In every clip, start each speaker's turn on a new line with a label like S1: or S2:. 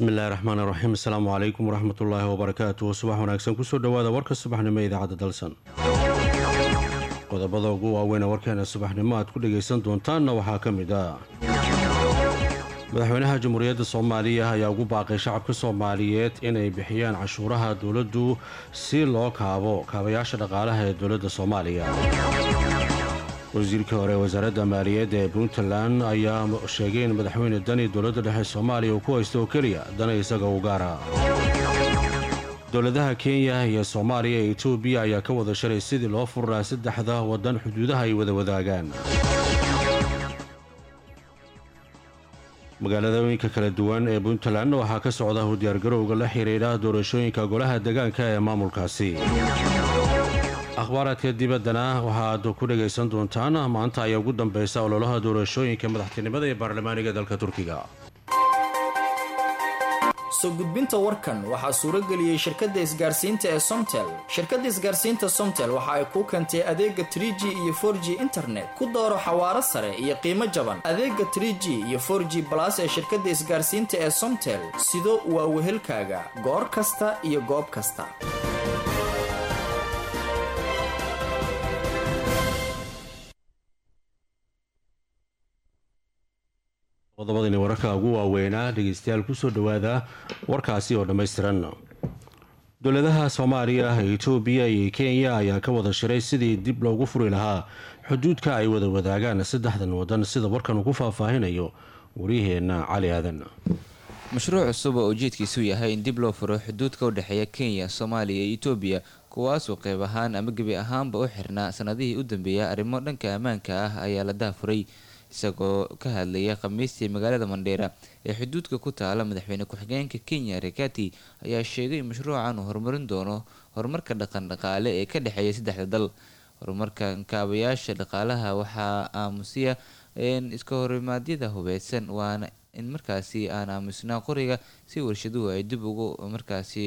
S1: bismillahi raxmaani raxiim asalaamu calaykum waraxmatullaahi wabarakaatuh subax wanaagsan kusoo dhowaada warka subaxnimo ee idaacadda dalsan qodobada ugu waaweyn ee warkeena subaxnimo aad ku dhagaysan doontaanna waxaa ka mid ah madaxweynaha jamhuuriyadda soomaaliya ayaa ugu baaqay shacabka soomaaliyeed inay bixiyaan cashuuraha dowladdu si loo kaabo kaabayaasha dhaqaalaha ee dowladda soomaaliya wasiirkii hore wasaaradda maaliyadda ee puntland ayaa sheegay in madaxweyne dani dowladda dhexe soomaaliya uu ku haysto oo keliya dana isaga u gaara dowladaha kenya iyo soomaaliya ee etoobiya ayaa ka wada shalay sidii loo furaa saddexda waddan xuduudaha ay wada wadaagaan magaaladooyinka kala duwan ee puntland waxaa ka socda u diyaargarowga la xidhiidha doorashooyinka golaha degaanka ee maamulkaasi akhbaaraadka dibaddana waxaaad ku dhagaysan doontaan maanta ayaa ugu dambaysa ololaha doorashooyinka madaxtinimada ee baarlamaaniga dalka turkiga
S2: soo gudbinta warkan waxaa suurageliyey shirkadda isgaarsiinta ee somtel shirkadda isgaarsiinta somtel waxa ay kuu keentay adeega tr g iyo for g internet ku dooro xawaaro sare iyo qiimo jaban adeega tr g iyo for g balas ee shirkadda isgaarsiinta ee somtel sido waa wehelkaaga goor kasta iyo goob kasta
S1: qodobadani wararka ugu waaweynaa dhegeystayaal kusoo dhowaada warkaasi oo dhammaystiran dowladaha soomaaliya etoobiya iyo kenya ayaa ka wada shiray sidii dib loogu furi lahaa xuduudka ay wada wadaagaan saddexdan wadan sida warkan uu ku faahfaahinayo waryaheena cali aadan
S3: mashruuc cusub oo ujeedkiisu yahay in dib loo furo xuduudka u dhexeeya kenya soomaaliya iyo etoobiya kuwaasoo qeyb ahaan ama gebi ahaanba u xirnaa sanadihii u dambeeya arrimo dhanka ammaanka ah ayaa la daafuray isagoo ka hadlaya khamiistii magaalada mandheera ee xuduudka ku taala madaxweyne ku-xigeenka kenya rekati ayaa sheegay in mashruucan uu horumarin doono horumarka dhaqan dhaqaale ee ka dhexeeya saddexda dal horumarka kaabayaasha dhaqaalaha waxaa aamusiya iska horimaadyada hubeysan waana in markaasi aan aamusnaa qoriga si warshaduhu ay dib ugu markaasi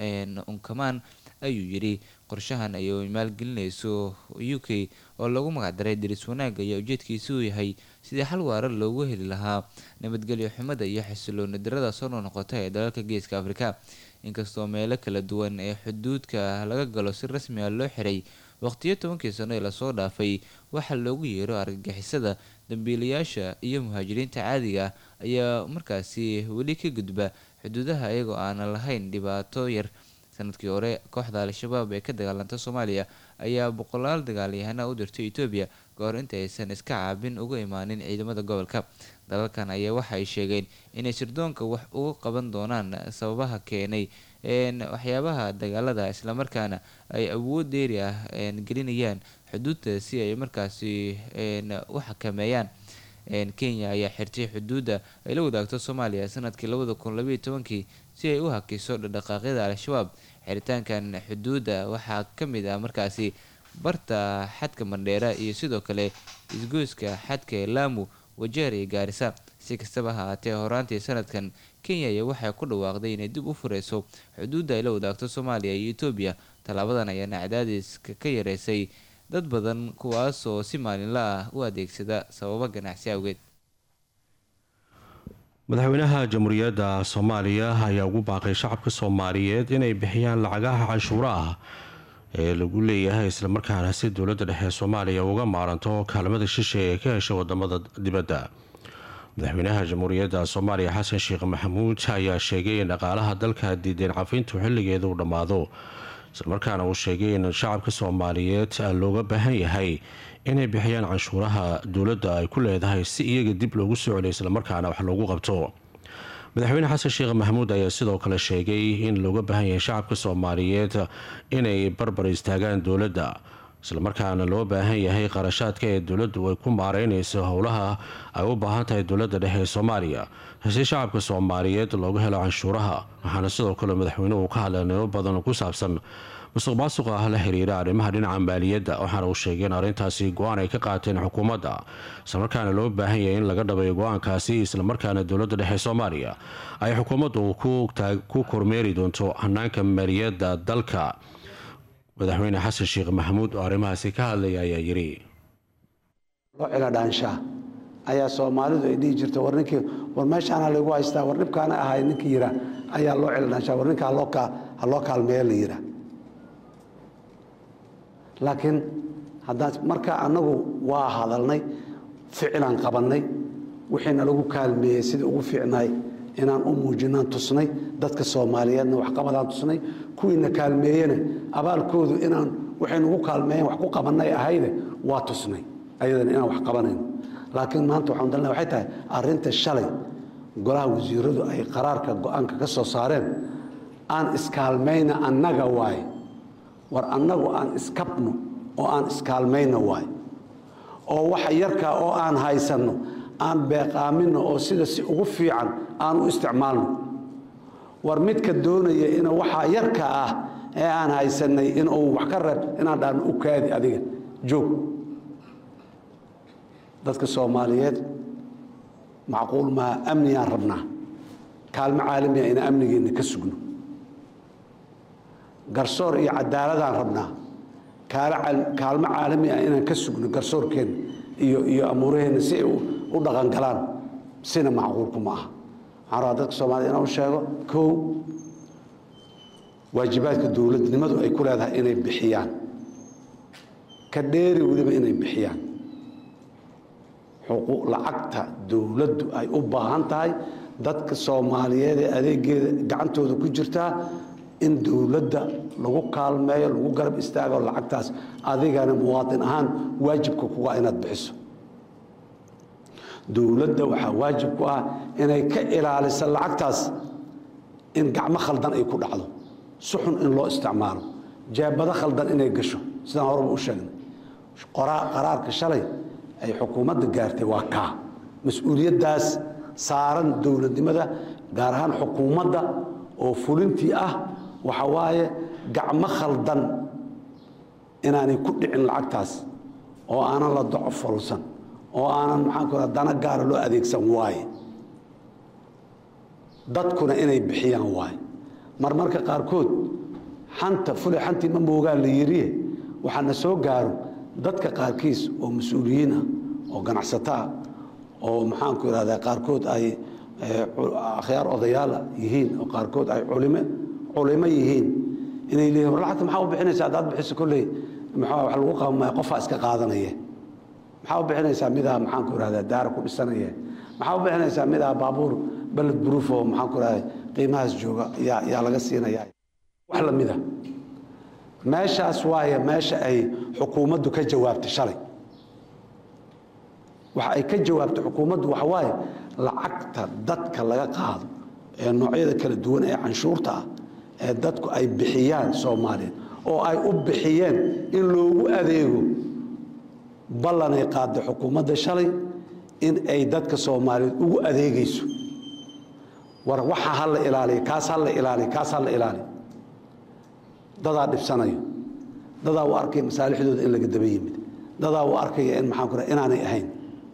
S3: unkamaan ayuu yidhi qorshahan ay maalgelinayso u k oo lagu magacdaray diris wanaagga ayaa ujeedkiisuu yahay sidii xal waara loogu heli lahaa nabadgelyo xumada iyo xasilooni darada soo noqnoqota ee dalalka geeska afrika inkastoo meelo kala duwan ee xuduudka laga galo si rasmi ah loo xiray waqtiyo tobankii sano ee lasoo dhaafay waxaa loogu yeero argagixisada dambiilayaasha iyo muhaajiriinta caadiga ayaa markaasi weli ka gudba xuduudaha iyagoo aanan lahayn dhibaato yar sanadkii hore kooxda al-shabaab ee ka dagaalanta soomaaliya ayaa boqolaal dagaalyahana u dirtay etoobiya kahor inta aysan iska caabin uga imaanin ciidamada gobolka dalalkan ayaa waxa ay sheegeen inay sirdoonka wax uga qaban doonaan sababaha keenay waxyaabaha dagaalada islamarkaana ay awood dheeri ah gelinayaan xuduudda si ay markaasi u xakameeyaan kenya ayaa xirtay xuduudda ay la wadaagto soomaaliya sanadkii labada kun labaiyo tobankii si ay u hakiso dhaqdhaqaaqyada al-shabaab xiritaankan xuduudda waxaa ka mid ah markaasi barta xadka mandheera iyo sidoo kale isgoyska xadka ee laamu wajeer iyo gaarisa si kastaba ha haatee horaantii sanadkan kenya ayaa waxay ku dhawaaqday inay dib u fureyso xuduudda ay la wadaagto soomaaliya iyo etoobiya tallaabadan ayaana cadaadiska ka yareysay dad badan kuwaas oo si maalinla ah u adeegsada sababo ganacsi awgeed
S1: madaxweynaha jamhuuriyadda soomaaliya ayaa ugu baaqay shacabka soomaaliyeed inay bixiyaan lacagaha canshuura ah ee lagu leeyahay islamarkaana si dowladda dhexe soomaaliya uga maaranto kaalmada shishe ee ka hesha wadamada dibadda madaxweynaha jamhuuriyadda soomaaliya xasan sheekh maxamuud ayaa sheegay in dhaqaalaha dalka diideen cafintu xilligeeda uu dhammaado islamarkaana uu sheegay in shacabka soomaaliyeed looga baahan yahay inay bixiyaan canshuuraha dowladda ay ku leedahay si iyaga dib loogu soo celiyo islamarkaana wax loogu qabto madaxweyne xasan sheekh maxamuud ayaa sidoo kale sheegay in looga baahan yahay shacabka soomaaliyeed inay barbar istaagaan dowladda islamarkaana loo baahan yahay qarashaadka ee dowladdu ay ku maareynayso howlaha ay u baahan tahay dowladda dhexe ee soomaaliya si shacabka soomaaliyeed looga helo canshuuraha waxaana sidoo kale madaxweynuhu ka hadlay nimo badan ku saabsan musuq maasuqa ah la xiriira arrimaha dhinaca maaliyadda waxaana uu sheegay in arrintaasi go-aan ay ka qaateen xukuumadda islamarkaana loo baahan yahay in laga dhabayo go-aankaasi islamarkaana dowladda dhexe soomaaliya ay xukuumaddu ku kormeeri doonto hanaanka maaliyadda dalka madaxweyne xasan sheekh maxamuud oo arrimahaasi ka hadlaya ayaa yidhi
S4: loo ciladhaanshaa ayaa soomaalidu ay dhihi jirta war ninkii war meeshaana laygu haystaa war dhibkaana ahay ninkii yiraa ayaa loo celinaashaa war ninka ha loo kaalmeeya la yiraa laakiin haddaan marka annagu waa hadalnay ficilaan qabannay wixiina lagu kaalmeeyey sidii ugu fiicnaay inaan u muujinaan tusnay dadka soomaaliyeedna waxqabadaan tusnay kuwiina kaalmeeyena abaalkoodu inaan waxay nagu kaalmeeyeen wax ku qabannay ahayde waa tusnay ayadana inaan wax qabanayno laakiin maanta waxaan dalna waxay tahay arrinta shalay golaha wasiiradu ay qaraarka go-aanka ka soo saareen aan iskaalmayna annaga waaye war annagu aan iskabno oo aan iskaalmayno waaye oo waxa yarkaa oo aan haysanno aan beeqaaminno oo sida si ugu fiican aan u isticmaalno war midka doonaya in waxaa yarka ah ee aan haysannay inuu wax ka reeb inaan dhaano u kaadi adiga joog dadka soomaaliyeed macquul maa amniyaan rabnaa kaalmo caalamiya ina amnigeenna ka sugno garsoor iyo cadaaladaan rabnaa kaalmo caalami ah inaan ka sugno garsoorkeenna iyo iyo amuuraheenna si ay u dhaqangalaan sina macquulku ma aha waxaan rabaa dadka soomaaliyed inaan u sheego kow waajibaadka dowladnimadu ay ku leedahay inay bixiyaan ka dheeri weliba inay bixiyaan lacagta dowladdu ay u baahan tahay dadka soomaaliyeed ee adeegeeda gacantooda ku jirtaa in dowladda lagu kaalmeeyo lagu garab istaago lacagtaas adigana muwaadin ahaan waajibka kuga inaad bixiso dowladda waxaa waajib ku ah inay ka ilaaliso lacagtaas in gacmo khaldan ay ku dhacdo si xun in loo isticmaalo jeebado khaldan inay gasho sidaan horeba u sheegnay qaraarka shalay ay xukuumadda gaartay waa kaa mas-uuliyaddaas saaran dowladnimada gaar ahaan xukuumadda oo fulintii ah waxa waaye gacmo khaldan inaanay ku dhicin lacagtaas oo aanan la doco folsan oo aanan maxaanku raa dana gaara loo adeegsan waaye dadkuna inay bixiyaan waaye marmarka qaarkood xanta fule xantii ma moogaa la yiriye waxaana soo gaaro dadka qaarkiis oo mas-uuliyiin ah oo ganacsato ah oo maxaanku irahdaa qaarkood ay akhyaar odayaala yihiin oo qaarkood ay culime culimo yihiin inay leeyihin war lacagta maxaa u bixinaysaa haddaad bixiso kolley maxaa wax lagu qabamaya qofaa iska qaadanaya maxaa u bixinaysaa midaa maxaanku irahdaa daara ku dhisanaya maxaa u bixinaysaa midaa baabuur baled buruuf oo maxaanku irahdaa qiimahaas jooga yaa yaa laga siinaya wax lamida meeshaas waaye meesha ay xukuumaddu ka jawaabtay shalay waxa ay ka jawaabtay xukuumaddu waxa waaye lacagta dadka laga qaado ee noocyada kala duwan ee canshuurta ah ee dadku ay bixiyaan soomaaliyeed oo ay u bixiyeen in loogu adeego ballanay qaaday xukuumadda shalay in ay dadka soomaaliyeed ugu adeegayso war waxa ha la ilaaliyo kaas ha la ilaaliyo kaas ha la ilaaliyo dadaa dhibsanayo dadaa u arkaya masaalixdooda in laga daba yimid dadaa u arkaya in maxaan ku raha inaanay ahayn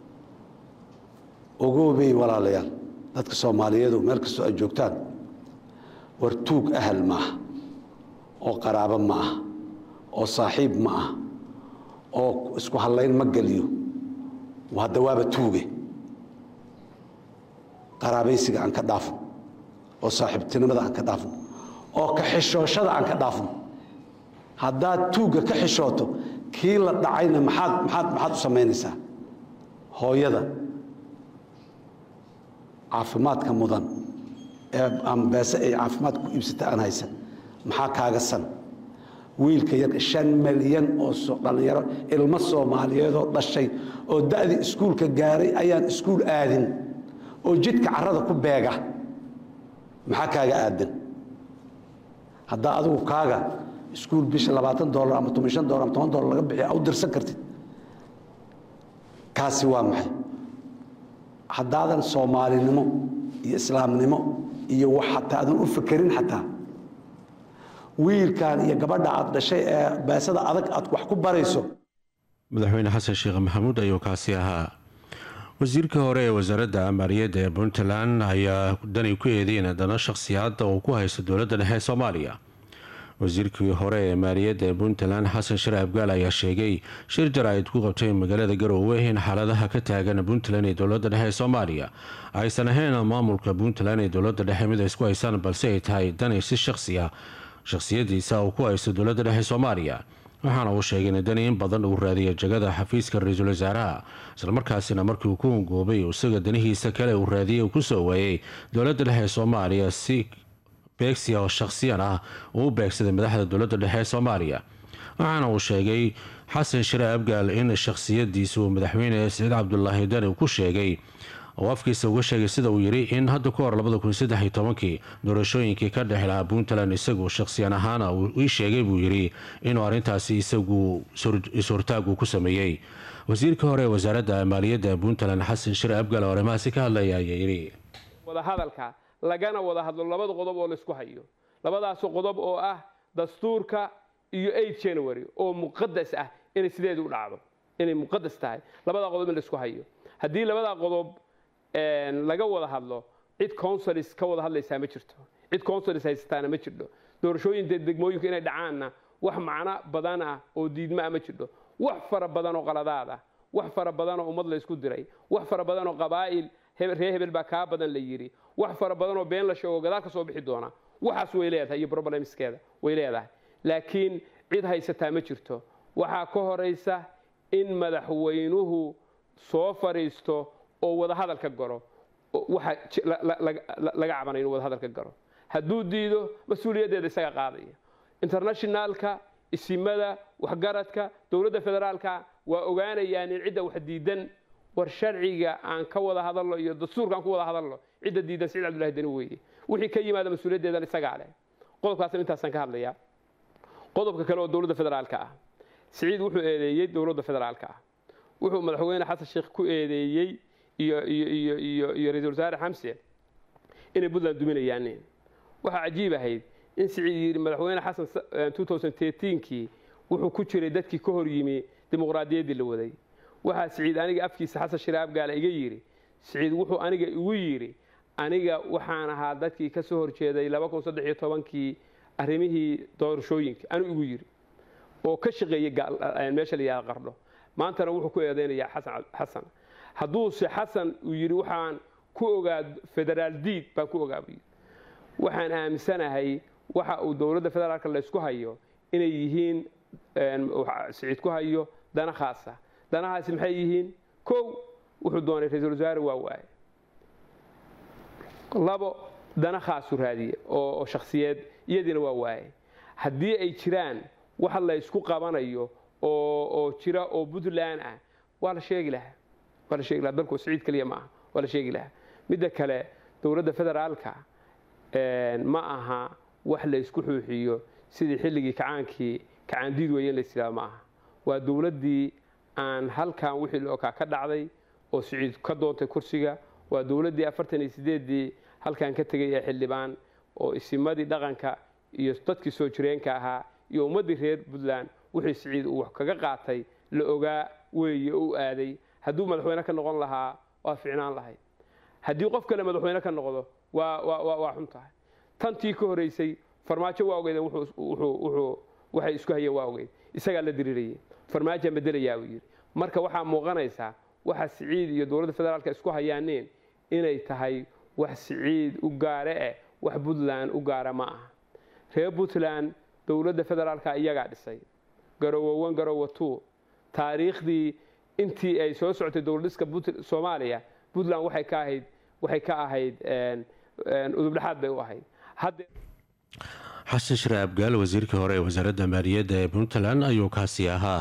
S4: ogoobey walaalayaal dadka soomaaliyeedu meel kastoo ay joogtaan war tuug ahal ma aha oo qaraabo ma aha oo saaxiib ma aha oo isku hallayn ma geliyo hadda waaba tuuge qaraabaysiga aan ka dhaafno oo saaxiibtinimada aan ka dhaafno oo ka xishooshada aan ka dhaafno haddaad tuugga ka xishooto kii la dhacayna maxaad maxaad maxaad u samaynaysaa hooyada caafimaadka mudan ee ama beese ay caafimaad ku iibsata aan haysan maxaa kaaga san wiilka yar shan milyan oo dhallinyaro ilmo soomaaliyeedoo dhashay oo da'dii iskuulka gaaray ayaan iskuul aadin oo jidka carrada ku beega maxaa kaaga aadan haddaa adigu kaaga iskuul bisha labaatan dolar ama toban shan dolar ama toban dolar laga bixiya u dirsan kartid kaasi waa maxay haddaadan soomaalinimo iyo islaamnimo iyo wax xataa aadan u fekerin xataa wiilkan iyo gabadha aad dhashay ee beesada adag aad wax ku barayso
S1: madaxweyne xasan sheekh maxamuud ayuu kaasi ahaa wasiirka hore ee wasaaradda maaliyadda ee puntland ayaa dani ku eedeyn dana shakhsiyaadda uu ku haysto dowladda dhexe ee soomaaliya wasiirkii hore ee maaliyadda ee puntland xasan share abgaal ayaa sheegay shir jaraa'id ku qabtay magaalada garoowe in xaaladaha ka taagan puntland ee dowlada dhexe ee soomaaliya aysan ahayn maamulka puntland ee dowlada dhexe mid ay isku haysaan balse ay tahay dani si shaqsi ah shaqsiyadiisa uu ku haysto dowlada dhexe soomaaliya waxaana uu sheegay in dani in badan uu raadiyay jagada xafiiska ra-iisul wasaaraha islamarkaasina markii uu ku hungoobay isaga danihiisa kale uu raadiyay uu kusoo waayay dowlada dhexe ee soomaaliya si beegsiya oo shaqsiyan ah uu u beegsaday madaxda dowlada dhexe ee soomaaliya waxaana uu sheegay xasan shire abgaal in shaqsiyadiisa uu madaxweyne siciid cabdulaahi dani ku sheegay oo afkiisa uga sheegay sida uu yidhi in hadda ka hor labada kun saddex iyo tobankii doorashooyinkii ka dhex lahaa puntland isagu shaqsiyan ahaana uu ii sheegay buu yidhi inuu arrintaasi isagu is-hortaagu ku sameeyey wasiirka hore ee wasaaradda maaliyadda puntland xasan shire abgaal oo arrimahaasi ka hadlaya ayaa yidhi
S5: wadahadalka lagana wada hadlo labada qodob oo laysku hayo labadaas qodob oo ah dastuurka iyo eight january oo muqadas ah inay sideedu u dhacdo inay muqadas tahay labadaa qodob in laysku hayo haddii labadaa qodob laga wada hadlo cid consulis ka wada hadlaysaa ma jirto cid consulis haysataana ma jirto doorashooyin degmooyinku inay dhacaanna wax macno badan ah oo diidma ah ma jirto wax fara badan oo qaladaad ah wax fara badan oo ummad laysku diray wax fara badan oo qabaa'il reer hebel baa kaa badan la yidhi wax fara badan oo been la sheego gadaal ka soo bixi doona waxaas way leedahay iyo problemskeeda way leedahay laakiin cid haysataa ma jirto waxaa ka horaysa in madaxweynuhu soo fadhiisto oo wadahadal ka galo waxa laga cabanay inuu wadahadal ka galo hadduu diido mas-uuliyaddeeda isaga qaadaya internationaalka isimada waxgaradka dowladda federaalka waa ogaanayaan in cidda wax diidan war sharciga aan ka wada hadalno iyo dastuurka aan ku wada hadalno cidda diidan siciid cabdullahi dani weeye wixii ka yimaada mas-uuliyaddeedan isagaa leh qodobkaasna intaasaan ka hadlayaa qodobka kale oo dowladda federaalka ah siciid wuxuu eedeeyey dowladda federaalka ah wuxuu madaxweyne xasan sheekh ku eedeeyey iyo iyo iyo iyo iyo ra-iisul wasaare xamse inay puntland duminayaan waxaa cajiib ahayd in siciid yidhi madaxweyne xasan kii wuxuu ku jiray dadkii ka hor yimi dimuqraadiyaddii la waday waxaa siciid aniga afkiisa xasan shire abgaala iga yidhi siciid wuxuu aniga igu yidhi aniga waxaan ahaa dadkii ka soo horjeeday kii arrimihii doorashooyinka anuu igu yidhi oo ka shaqeeyey meesha la yihahda qardho maantana wuxuu ku eedaynayaa xasan hadduuse xasan uu yidhi waxaan ku ogaa federaal diid baan ku ogaa buu yidhi waxaan aaminsanahay waxa uu dowladda federaalka laysku hayo inay yihiin siciid ku hayo dana khaasa danahaasi maxay yihiin kow wuxuu doonay ra-iisul wasaare waa waaye labo dana khaasu raadiye oo shakhsiyeed iyadiina waa waaye haddii ay jiraan wax laysku qabanayo oo jira oo puntland ah waa la sheegi lahaa waa la sheegi lahaa dalku siciid keliya ma aha waa la sheegi lahaa midda kale dowladda federaalka ma aha wax laysku xuuxiyo sidii xilligii kacaankii kacaandiid weeye in lays yidhahdo ma aha waa dowladdii aan halkan wixii lookaa ka dhacday oo siciid ka doontay kursiga waa dowladdii afartan iyo sideeddii halkan ka tegay ee xildhibaan oo isimadii dhaqanka iyo dadkii soo jireenka ahaa iyo ummaddii reer puntland wixii siciid uu wax kaga qaatay la ogaa weeye u aaday hadduu madaxweyne ka noqon lahaa waa ficnaan lahayd haddii qof kale madaxweyne ka noqdo waa xun tahay tantii ka horeysay farmaajo waa ogeydeen waxay isku hayeen waa ogeyd isagaa la diriirayay farmaajaan bedelayaa uu yidhi marka waxaa muuqanaysaa waxa siciid iyo dowladda federaalka isku hayaaneen inay tahay wax siciid u gaare eh wax puntland u gaara ma aha reer puntland dowladda federaalka iyagaa dhisay garowowan garowo two taariikhdii intii ay soo socotay dowladhiska soomaaliya puntland waxay ka ahayd waxay ka ahayd udubdhexaad bay u ahayd
S1: xasan shire abgaal wasiirkii hore ee wasaaradda maaliyadda ee puntland ayuu kaasi ahaa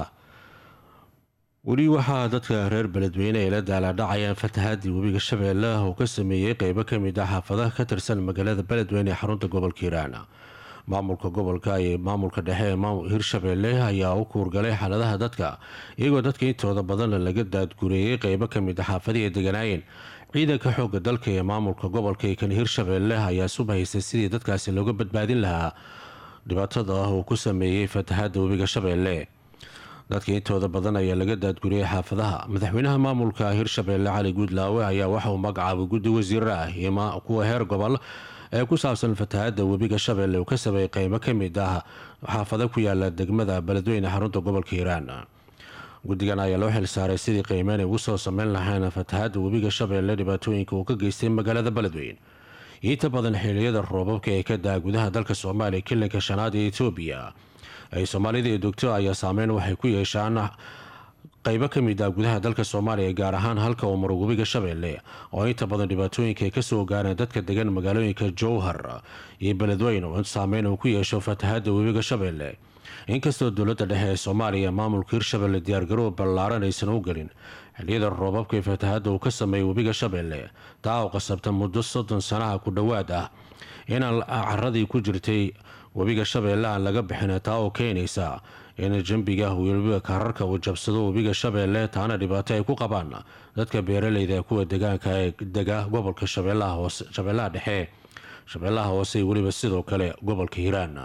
S1: weli waxaa dadka reer beledweyne ay la daalaadhacayaan fatahaadii webiga shabeelle uu ka sameeyey qeybo kamid ah xaafadaha ka tirsan magaalada beledweyne ee xarunta gobolka hiiraan maamulka gobolka iyo maamulka dhexe ee hirshabeelle ayaa u kuurgalay xaaladaha dadka iyagoo dadka intooda badan laga daadgureeyey qeybo kamid ah xaafadihii ay deganaayeen ciidanka xooga dalka ee maamulka gobolka iyo kan hirshabeelle ayaa subahaysay sidii dadkaasi looga badbaadin lahaa dhibaatada ah uu ku sameeyey fatahaada webiga shabeelle dadka intooda badan ayaa laga daadguriyey xaafadaha madaxweynaha maamulka hirshabeelle cali guudlaawe ayaa waxa uu magacaabay guddi wasiira ah iyo kuwa heer gobol ee ku saabsan fatahaada webiga shabeelle uu ka sameeyay qeybo ka mid ah xaafado ku yaala degmada beledweyne xarunta gobolka hiiraan guddigan ayaa loo xilsaaray sidii qiimeyn ay ugu soo sameyn lahayn fatahaada webiga shabeelle dhibaatooyinka uu ka geystay magaalada beledweyne inta badan xiliyada roobabka ee ka daa gudaha dalka soomaaliya kilinka shanaad ee etoobiya ay soomaalida iyo dogto ayaa saameyn waxay ku yeeshaan qeybo ka mid ah gudaha dalka soomaaliya gaar ahaan halka uu maro webiga shabeelle oo inta badan dhibaatooyinka ay kasoo gaareen dadka degan magaalooyinka jowhar iyo beledweyne oo saameyn uu ku yeesho fatahaada webiga shabeelle inkastoo dowladda dhexe ee soomaaliya maamulka hirshabelle diyaargarow ballaaran aysan u gelin xiliyada roobabka ee fatahaada uu ka sameeyay webiga shabeelle taa oo qasabta muddo soddon sanaha ku dhowaad ah inaan caradii ku jirtay webiga shabeelle aan laga bixin taa oo keenaysa in jambiga weliba kaararka uu jabsado webiga shabeelle taana dhibaato ay ku qabaan dadka beeraleyda kuwa degaanka ee dega gobolka shabeellaha dhexe shabeellaha hoose weliba sidoo kale gobolka hiiraan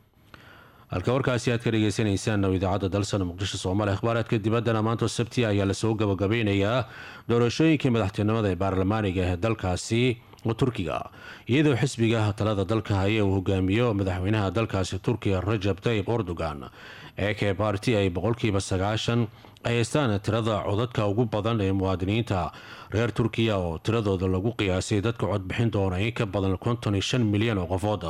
S1: halka warkaasi aad ka dhegeysaneysaan idaacadda dalsan muqdisho soomaaliya akhbaaraadka dibaddana maanta sabti ayaa lasoo gabagabeynayaa doorashooyinkii madaxtinimada ee baarlamaaniga ee dalkaasi turkiga iyadoo xisbiga talada dalka haya uu hogaamiyo madaxweynaha dalkaasi turkiga rajab tayib erdogan ee kee baarti ay boqolkiiba sagaashan ay haystaan tirada codadka ugu badan ee muwaadiniinta reer turkiya oo tiradooda lagu qiyaasay dadka codbixin doona in ka badan konton iyo shan milyan oo qofood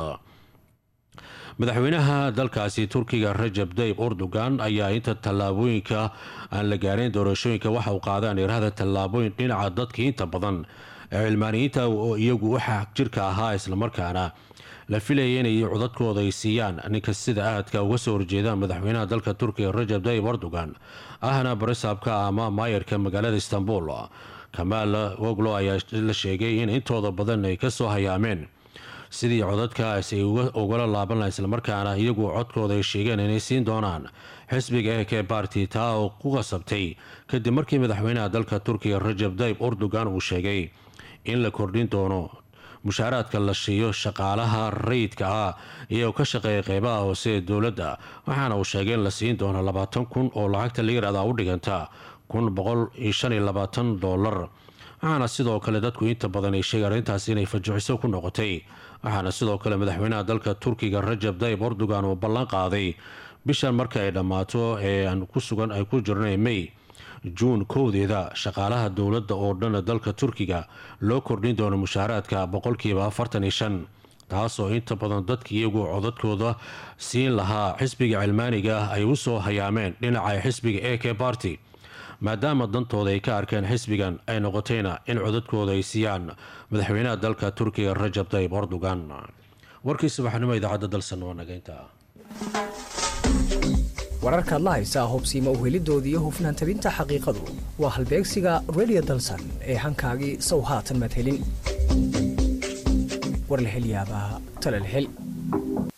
S1: madaxweynaha dalkaasi turkiga rajab tayib erdogan ayaa inta tallaabooyinka aan la gaarin doorashooyinka waxa uu qaadaan irahda tallaabooyin dhinaca dadka inta badan ee cilmaaniyiinta oo iyagu waxa jirka ahaa islamarkaana la filaya inay codadkooda ay siiyaan ninka sida aadka uga soo horjeeda madaxweynaha dalka turkiga rajab tayib erdogan ahna barisaabka ama maayarka magaalada istanbul kamaal woglo ayaa la sheegay in intooda badan ay kasoo hayaameen sidii codadkaas ay ugala laaban laha islamarkaana iyagu codkooda ay sheegeen inay siin doonaan xisbiga ee kee baarti taa oo ku qasabtay kadib markii madaxweynaha dalka turkiga rajab tayib erdogan uu sheegay in la kordhin doono mushaaraadka la siiyo shaqaalaha rayidka ah iyagoo ka shaqeeya qeybaha hoose ee dowladda waxaana uu sheegay in la siin doono labaatan kun oo lacagta la yirahda u dhiganta kun boqol iyo shan iyo labaatan doolar waxaana sidoo kale dadku inta badan ay sheegeen arrintaasi inay fajuxiso ku noqotay waxaana sidoo kale madaxweynaha dalka turkiga rajab tayib erdogan uu ballan qaaday bishan marka ay dhammaato ee aan ku sugan ay ku jirnay may juun kowdeeda shaqaalaha dowladda oo dhan dalka turkiga loo kordhin doono mushaaraadka boqolkiiba afartan iyo shan taasoo inta badan dadka iyagu codadkooda siin lahaa xisbiga cilmaaniga ah ay u soo hayaameen dhinaca xisbiga e k barty maadaama dantooda ay ka arkeen xisbigan ay noqotayna in codadkooda ay siiyaan madaxweynaha dalka turkiga rajab tayib erdogan warkii subaxnimo idaacadda dalsan waa nageynta
S6: wararkaad la haysaa hobsiima uhelidooda iyo hufnaan tabinta xaqiiqadu waa halbeegsiga redio dalsan ee hankaagii sow haatan madhelin war la hel yaabaa talal hel